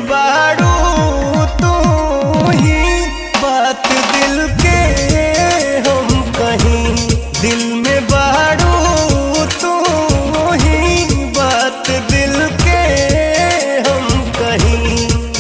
बाड़ू तू ही बात दिल के हम कहीं दिल में बाड़ू तू ही बात दिल के हम कहीं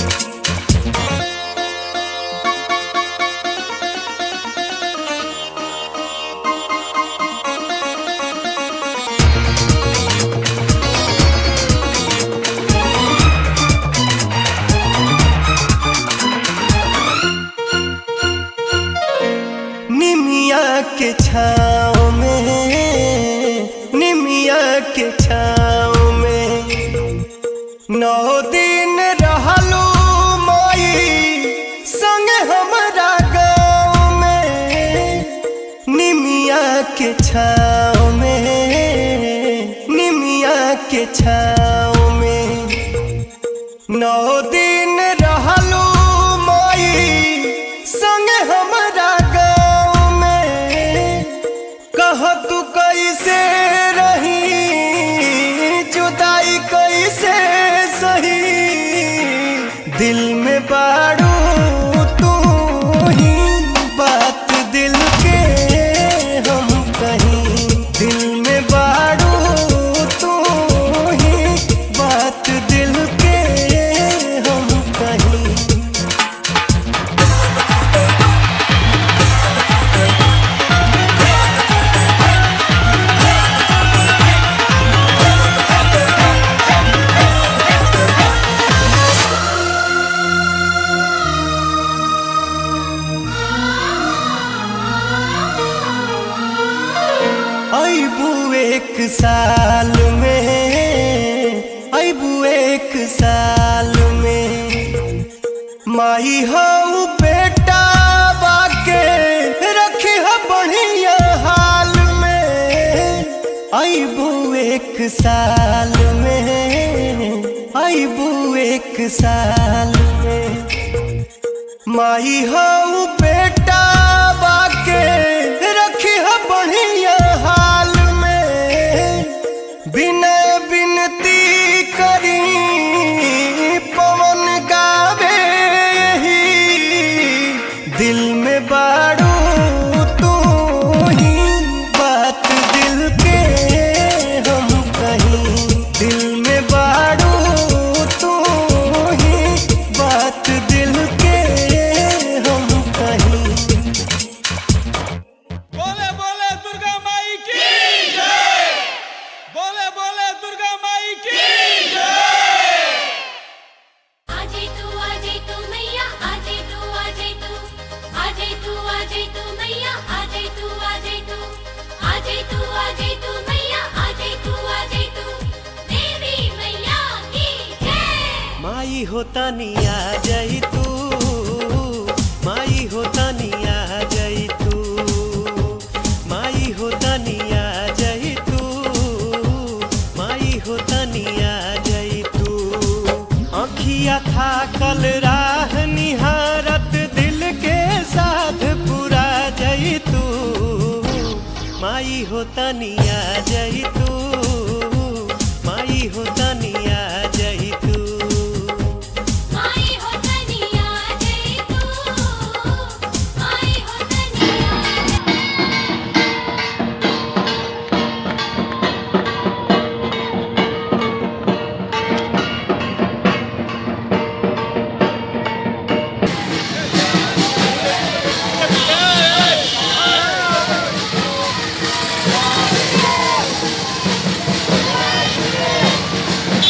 निमिया के छाँव में निमिया के छाँव में नौ दिन रहलू माई संग हमारा गाँव में निमिया के छाँव में निमिया के छाँव में नौ दिन रहलू माई संग हमारा गाँव में कह तू कैसे रही जुदाई कैसे सही दिल में बाड़ू तू ही बात दिल के हम कहीं दिल में बाड़ू तू ही बात दिल के हम कहीं अबू एक साल में अबू एक साल में माई हो बेटा बाके रखी हो बढ़िया हाल में अबू एक साल में अबू एक साल में माई हो बेटा बाके रखी हो बढ़िया हाल में बिनय बिनती करी पवन गावे यही दिल में बाड़ू तू ही बात दिल के हम कहीं दिल में बाड़ू तू ही बात दिल के हम कहीं बोले बोले दुर्गा माई की जय बोले बोले दुर्गा माई की जय आजे तू आजे तू मैया आजे तू आजे तू आजे तू आजे तू मैया आजे तू आजे तू आजे तू आजे तू मैया आजे तू आजे तू देवी मैया की जय माई होता निया जई तू माई होता निया जई तू माई होता निया जई तू माई होता निया जई तू अखिया था कल राह निहारत दिल के साथ पूरा जई तू माई होता निया जई तू माई होता निया जई तू माई हो तनिया जय तू माई हो तनिया बोले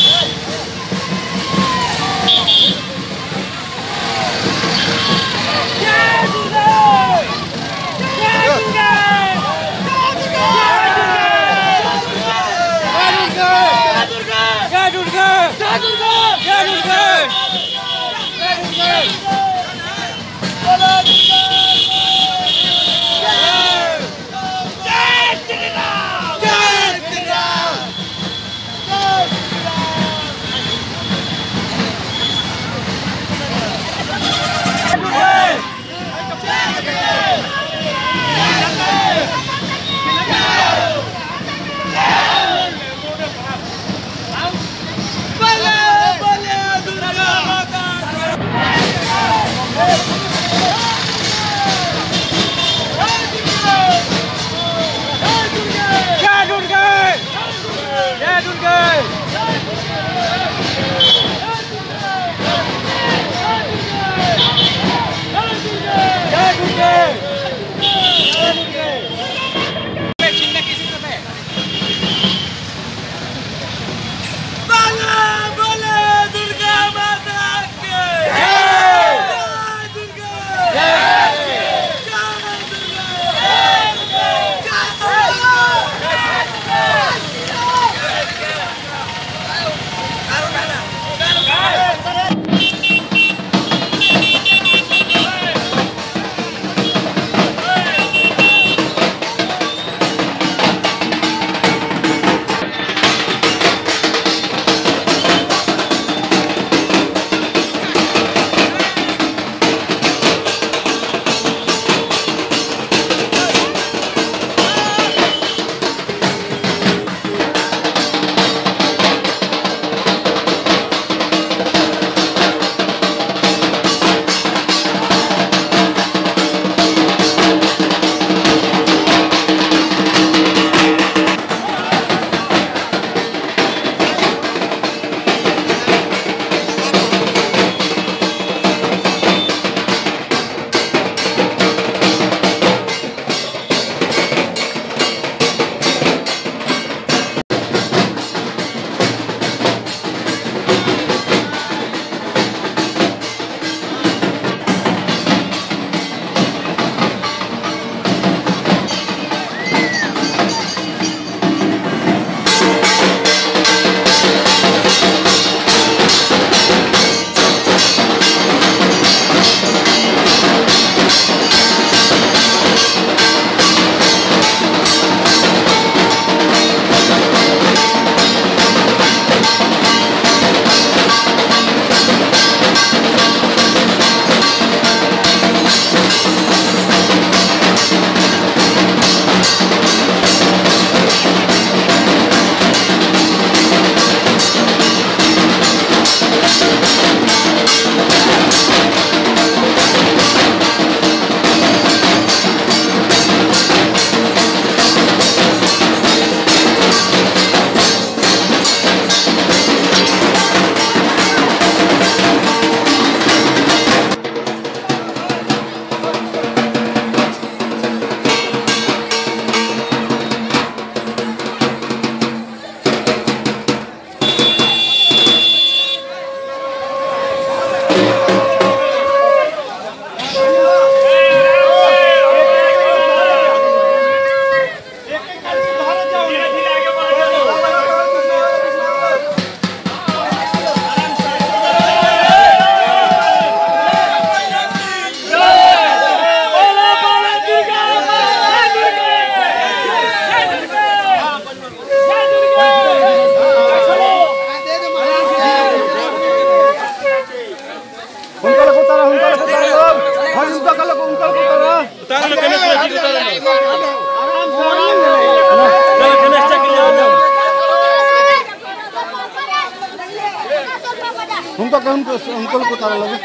बस अंकल को तारा लगे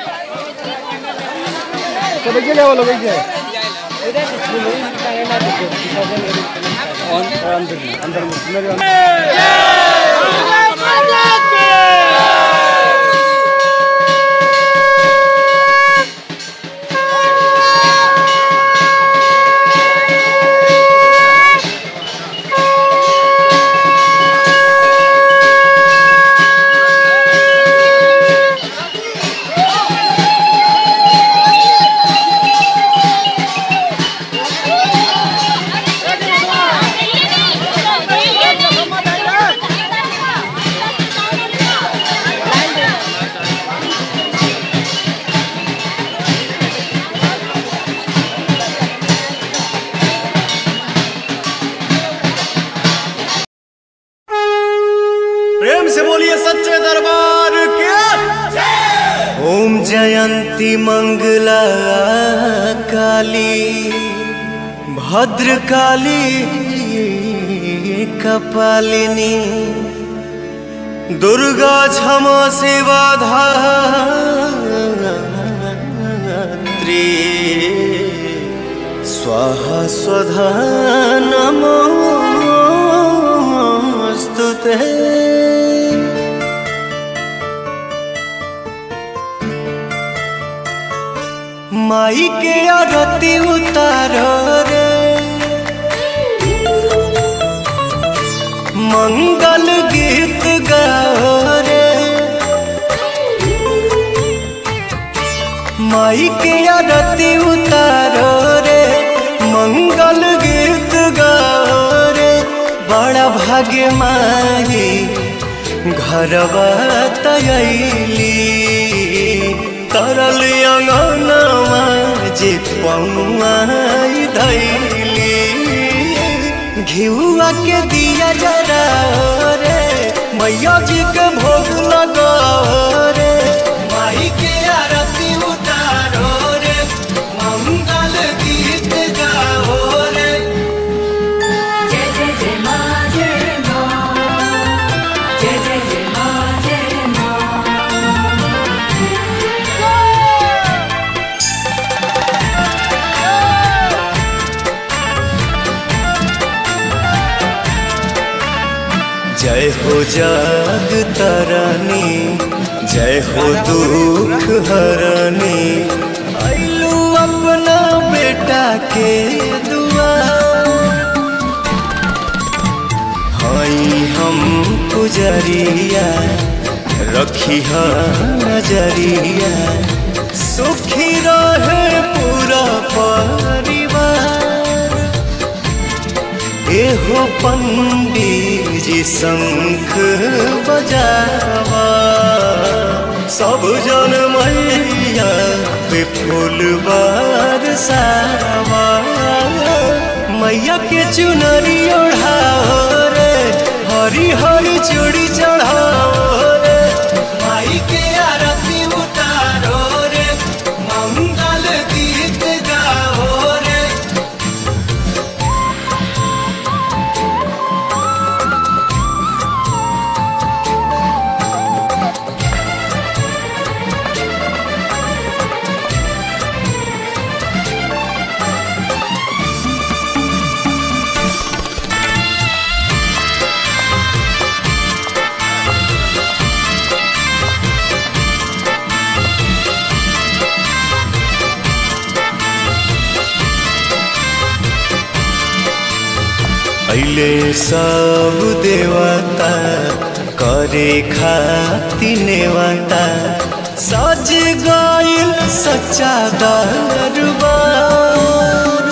तो देखिए क्या बोलो देखिए अंदर अंदर मेरे प्रेम से बोलिए सच्चे दरबार के ओम जयंती मंगला काली भद्र काली कपालिनी दुर्गा क्षमा सेवा धात्री स्वाहा स्वधा नमोऽस्तु ते माई के आरती उतारो रे मंगल गीत गाओ रे माई के आरती उतारो रे मंगल गीत गाओ रे बड़ा भाग्य माई घरवा तयली तरल अंगनवा जे पौआई धैली घिउआ के दिया जरा रे मैया जी के भोग लगा रे माई के आरती उतारो रे मंगल गीत गाओ रे जय जय जय मा जय मा जय जय जय मा जय मा जय हो जग तरनी जय हो दुख हरनी आइलू अपना बेटा के दुआ हई हम पुजरिया रखी नजरिया सुखी रहे पूरा परिवार एहो पंडित जी शंख बजावा सब जन मैया पे फूल बरसावा मैया के चुनरी ओढ़ाओ रे हरी हरी चूड़ी चढ़ाओ रे माई के आरती उतारो रे मंगल गीत गाओ रे अइले सब देवता करे खाती नेवता सज गइल सच्चा दरबार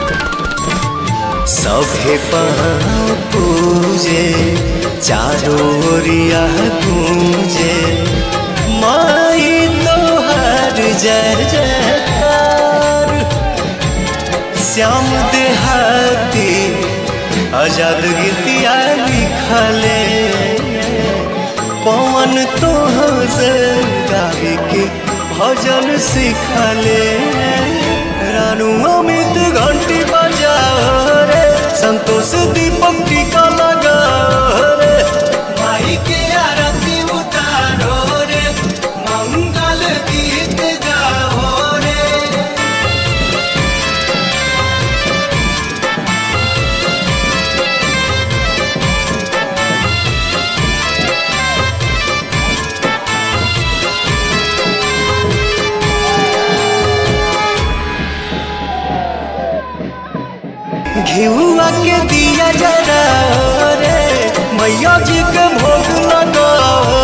सभे पाँव पूजे चारों ओरिया गूंजे माई तोहार जय जयकार श्याम देहाती आजाद गीतिया लिखले पवन तो से गावे के भजन सिखले रानू अमित घंटी बजाओ रे संतोष दीपक टीका लगाओ रे माई के आरती उतारो रे मंगल घिउआ के दिया जरा रे मैया जी के भोग लगाओ